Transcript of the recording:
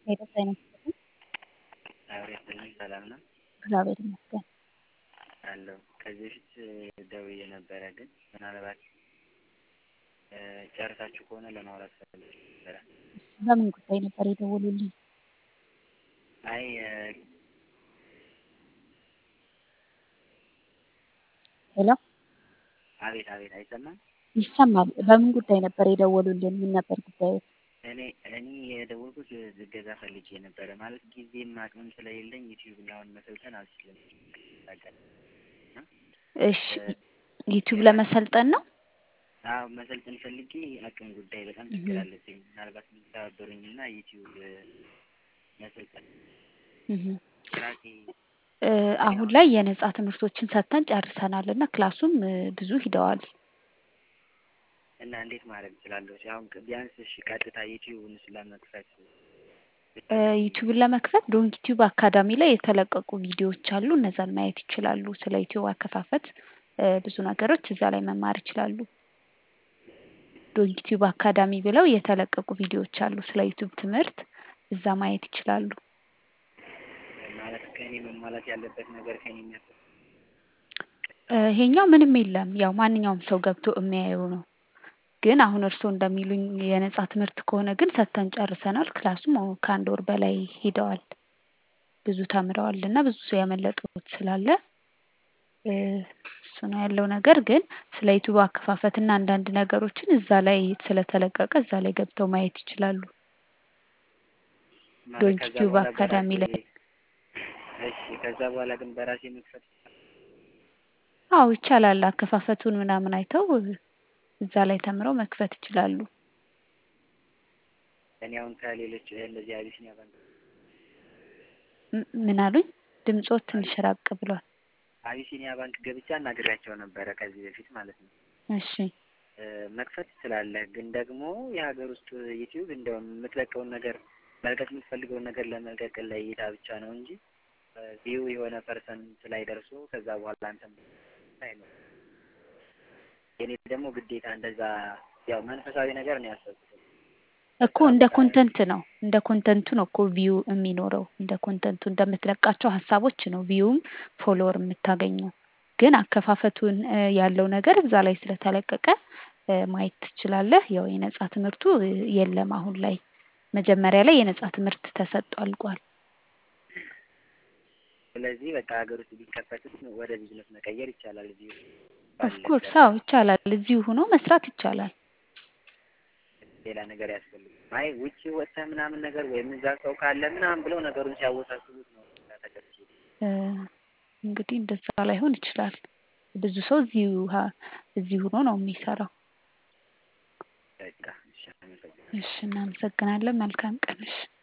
ሄደት አይነት አብሬ ስልኝ ሰላም ነው እግዚአብሔር ይመስገን አለሁ። ከዚህ በፊት ደውዬ ነበረ፣ ግን ምናልባት ጨርሳችሁ ከሆነ ለማውራት ፈልጌ ነበረ። በምን ጉዳይ ነበር የደወሉልኝ? አይ ሄሎ አቤት አቤት፣ አይሰማም? ይሰማል። በምን ጉዳይ ነበር የደወሉልን? ምን ነበር ጉዳዩ? እኔ እኔ የደወልኩት እገዛ ፈልጌ ነበረ። ማለት ጊዜም አቅምም ስለሌለኝ ዩቲዩብ አሁን መሰልጠን አልችልም። እሺ ዩቲዩብ ለመሰልጠን ነው? አዎ መሰልጠን ፈልጌ አቅም ጉዳይ በጣም ችግር አለብኝ። ምናልባት የምትተባበሩኝ እና ዩቲዩብ መሰልጠን ራሴ አሁን ላይ የነጻ ትምህርቶችን ሰጥተን ጨርሰናል እና ክላሱም ብዙ ሂደዋል። እና እንዴት ማድረግ እችላለሁ? አሁን ቢያንስ እሺ ቀጥታ ዩቲዩብን ስለመክፈት ዩቲዩብን ለመክፈት ዶንክ ዩቲዩብ አካዳሚ ላይ የተለቀቁ ቪዲዮዎች አሉ። እነዛን ማየት ይችላሉ። ስለ ዩቲዩብ አከፋፈት ብዙ ነገሮች እዛ ላይ መማር ይችላሉ። ዶንክ ዩቲዩብ አካዳሚ ብለው የተለቀቁ ቪዲዮዎች አሉ። ስለ ዩቲዩብ ትምህርት እዛ ማየት ይችላሉ። ማለት ከእኔ መሟላት ያለበት ነገር ከእኔ የሚያስ ይሄኛው ምንም የለም። ያው ማንኛውም ሰው ገብቶ የሚያየው ነው። ግን አሁን እርስዎ እንደሚሉኝ የነጻ ትምህርት ከሆነ ግን ሰጥተን ጨርሰናል። ክላሱም ከአንድ ወር በላይ ሂደዋል። ብዙ ተምረዋል እና ብዙ ሰው ያመለጡት ስላለ እሱ ነው ያለው ነገር። ግን ስለ ዩቲዩብ አከፋፈት እና አንዳንድ ነገሮችን እዛ ላይ ስለተለቀቀ እዛ ላይ ገብተው ማየት ይችላሉ። ዶንክ ዩቲዩብ አካዳሚ ላይ እሺ። ከዛ በኋላ ግን በራሴ መክፈት አዎ ይቻላል። አከፋፈቱን ምናምን አይተው እዛ ላይ ተምረው መክፈት ይችላሉ። እኔ አሁን ከሌሎች እንደዚህ አቢሲኒያ ባንክ ምን አሉኝ? ድምጾት ትንሽ ራቅ ብሏል። አቢሲኒያ ባንክ ገብቼ አናግሬያቸው ነበረ ከዚህ በፊት ማለት ነው። እሺ መክፈት ትችላለህ፣ ግን ደግሞ የሀገር ውስጥ ዩቲዩብ እንደውም የምትለቀውን ነገር መልቀቅ የምትፈልገውን ነገር ለመልቀቅ ለእይታ ብቻ ነው እንጂ ቪው የሆነ ፐርሰንት ላይ ደርሶ ከዛ በኋላ አንተም አይኖርም። የኔ ደግሞ ግዴታ እንደዛ ያው መንፈሳዊ ነገር ነው ያሰብኩት እኮ እንደ ኮንተንት ነው እንደ ኮንተንቱ ነው እኮ ቪው የሚኖረው እንደ ኮንተንቱ እንደምትለቃቸው ሀሳቦች ነው ቪውም ፎሎወር የምታገኘው። ግን አከፋፈቱን ያለው ነገር እዛ ላይ ስለተለቀቀ ማየት ትችላለህ። ያው የነጻ ትምህርቱ የለም አሁን ላይ። መጀመሪያ ላይ የነጻ ትምህርት ተሰጥቶ አልቋል። ስለዚህ በቃ ሀገር ውስጥ ቢከፈትም ወደ ቢዝነስ መቀየር ይቻላል። እዚሁ ኦፍኮርስ አዎ ይቻላል። እዚሁ ሆኖ መስራት ይቻላል። ሌላ ነገር ያስፈልግ አይ ውጭ ወጥተህ ምናምን ነገር ወይም እዛ ሰው ካለ ምናምን ብለው ነገሩን ሲያወሳስቡት ነው ተከትሎ እንግዲህ እንደዛ ላይሆን ይችላል። ብዙ ሰው እዚሁ እዚሁ ሆኖ ነው የሚሰራው። በቃ እሺ፣ አመሰግናለሁ። እሺ እናመሰግናለን። መልካም ቀን። እሺ